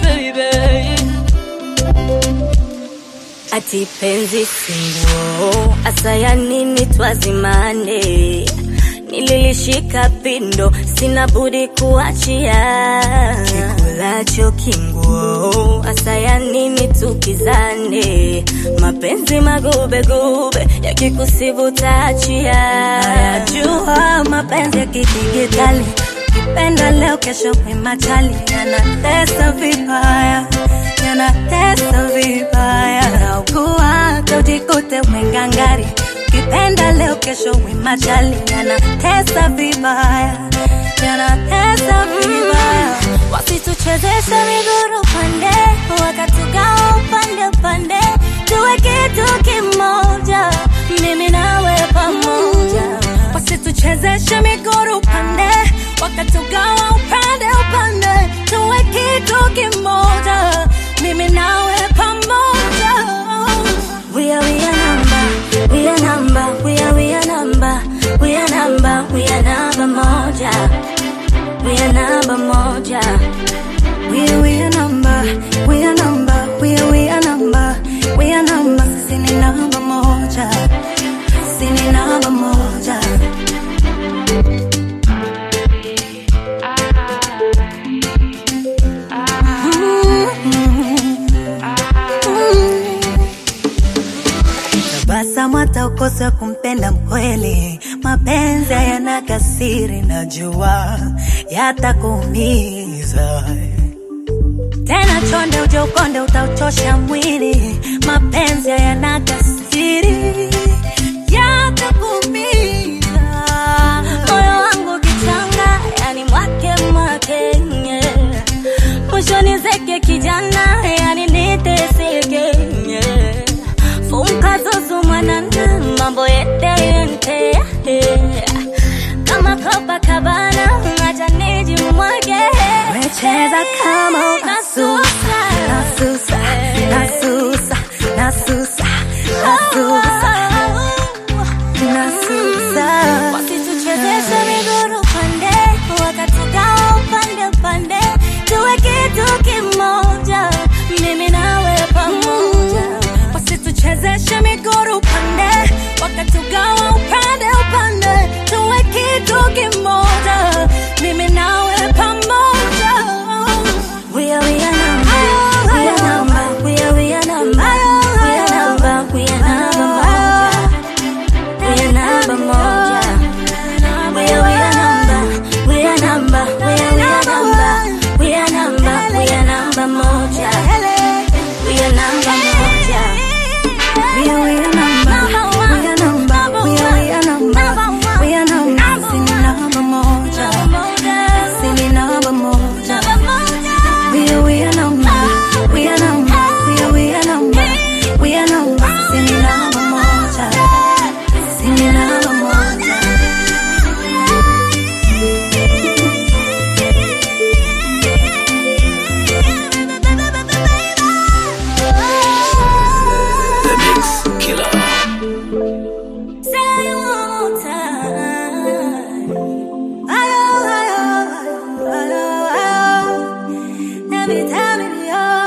baby. Ati penzi singuo, asa ya nini twazimane? Nililishika pindo, sina budi kuachia. Kikulacho kinguo, asa ya nini tukizane? Mapenzi magubegube, yakikusibu taachia. Najua mapenzi ya kidigitali, kipenda leo, kesho kwimachali, yanatesa vibaya, yanatesa vibaya. Naugua tojikute mwengangari, kipenda leo, kesho wimachali, yanatesa vibaya, yanatesa vibaya. Wasituchezeshe miguru pande, wakatugawa upande upande, tuwe kitu kimoja, mimi nawe pamoja. Wasituchezeshe miguru pande, wakatugawa upande upande, tuwe kitu kimoja, mimi nawe pamoja. We are we are number, we are number, we are we are number, we are number, we are number moja, we are number moja. We are we are number, we are number, we are we are number, we are number, sisi ni namba moja, sisi ni namba moja. Tabasamu hata ukose kumpenda mkweli, mapenzi hayana kasiri, najua yatakuumiza tena chonde uje ukonde utauchosha mwili, mapenzi hayana kasiri yatakuumiza. Moyo wangu kichanga, yani mwake mwake, nye. mwishoni zeke kijana, yani niteseke, nye. funka zuzu mwanana, mambo yete yente, kama Copacabana, acha nijimwage. Umecheza kama unasusa, nasusa, nasusa, nasusa, nasusa, nasusa. Wasituchezeshe miguru pande, wakatugawa upande upande, tuwe kitu kimoja, mimi nawe pamoja. Wasituchezeshe miguru pande, wakatugawa upande upande, tuwe kitu kimoja, mimi nawe pamoja. We are we are number, we are number, we are we are number, we are number, we are number moja, we are number moja. We are we are number, we are number, we are we are number, we are number, we are number moja, we are number moja. We are we are number, we are number, we are we are number, we are number, sini namba moja, sini namba moja. We are we are number, we are number, we are we are number, we are number, sini namba moja, sini namba moja. The Mix Killer. Say it one more time. Ayo, ayo, ayo, ayo. Every time it be